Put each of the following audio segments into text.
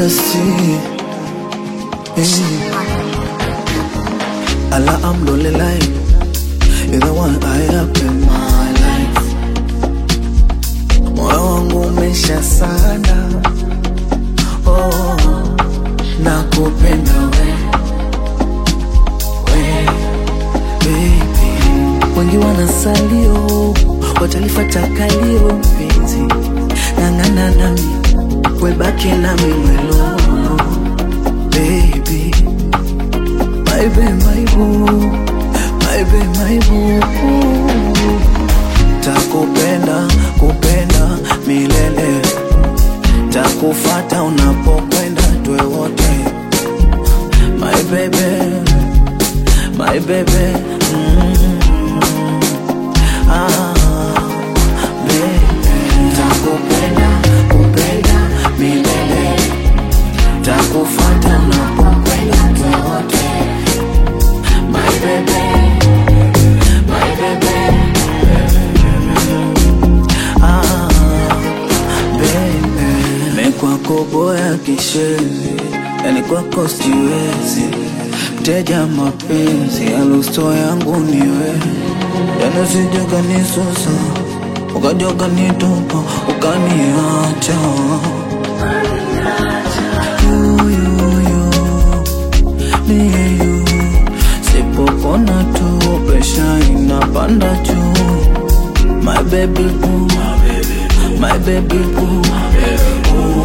fantasy. Hey. Allah, alhamdulillah, you're the one I have in my life. Moyo wangu umesha sana, oh, nakupenda we, we, baby. Wengi wanasalio, watalifata kalio mpenzi, ng'ang'ana nami, webaki nami mwelo, baby my babe, my boo, my babe, my boo. Takupenda, kupenda milele, takufata unapokwenda, tuwe wote. My baby, my baby, mm, ah, baby. Takupenda, kupenda milele, takufata unapokwenda, tuwe wote. My baby, my baby, ah, baby. Mekwako boya kishezi, yani kwako siwezi. Mteja mapenzi, alusto yangu niwe, yani usije ukanisusa, ukaja ukanitupa, ukaniacha. You, you, you, me, you. Sipopona tu presha inapanda juu My baby boo My baby boo Ooh,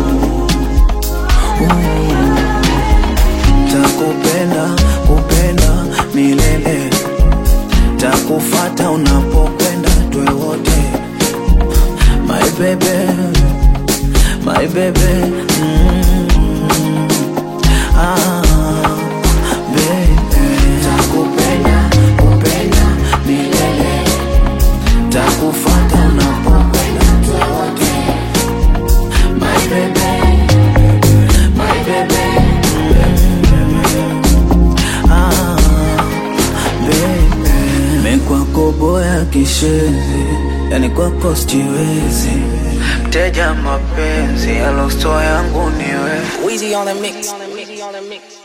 ooh. Takupenda, kupenda milele Takufata unapokwenda tuwe wote My baby My baby mm, ah, baby Takupenda, kupenda milele Takufata unapokwenda tuwe wote My baby, my baby mm, ah, baby Mekwako boya kishezi Yani kwako sijiwezi Mteja mapenzi Alosto yangu niwe Weezy on the mix.